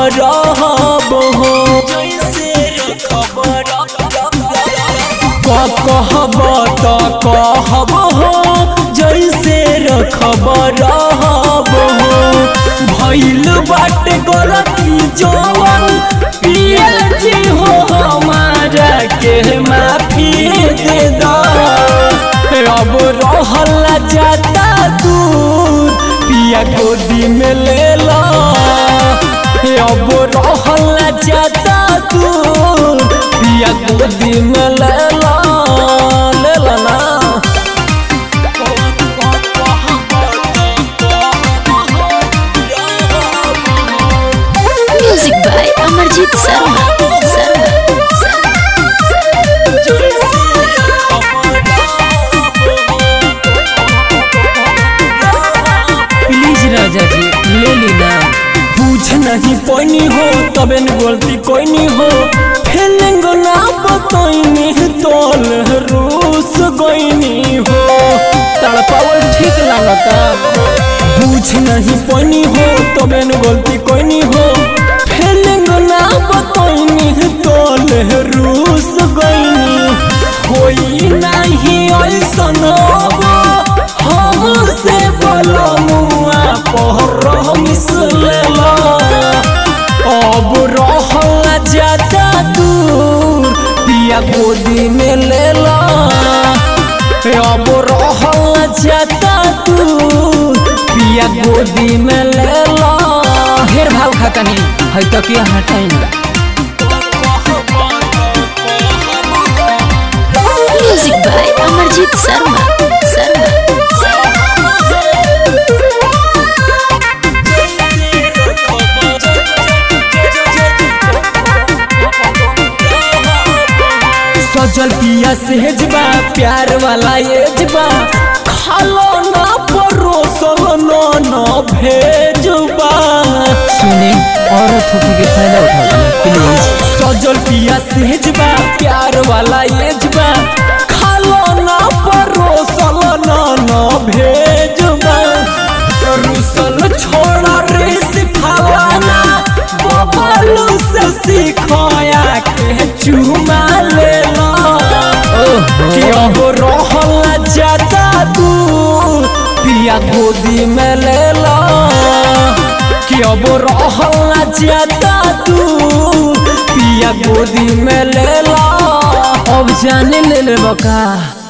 रहब हो जैसे रखब कहब त कहब हो जैसे रखब रहब हो भइल बाटे गलती जवन पिया जी हो हमारा के माफी दे दो अब रहल जाता दूर पिया गोदी में ले लो अब रहल जाता दूर पिया गोदी में ले लो ले लो ना Music by Amarjit Sharma. Sharma. Please राजा जी ले लेना पूछ नहीं पैनी हो तबे न गलती कोई नहीं हो फीलिंग ना बतैनी तोल रूस गईनी हो तड़पावल ठीक लागता पूछ नहीं पैनी हो तबे न गलती कोई नहीं हो फीलिंग ना बतैनी तोल रूस गईनी होई नहीं ऐसन अब हमसे बोलो मुआ पहर मिसलेला अब रहल जाता दूर पिया गोदी में लेला अब रहल जाता दूर पिया गोदी में लेला ढेर भाव खाता नहीं है तो क्या हटाइन Music by Amarjit Sharma. Sharma. सजल पिया सेजबा प्यार वाला एजबा खालो ना परोसल ना ना भेजबा सुने औरत होके के फायदा उठाओ प्लीज सजल पिया सेजबा प्यार वाला एजबा खालो ना परोसल ना ना भेजबा रुसल छोड़ा रे सिखावाना बबलू से सिखाया के चुमा लेला कि अब रहल जाता दूर पिया गोदी में लेला कि अब रहल जाता दूर पिया गोदी में लेला अब जाने ले ले बका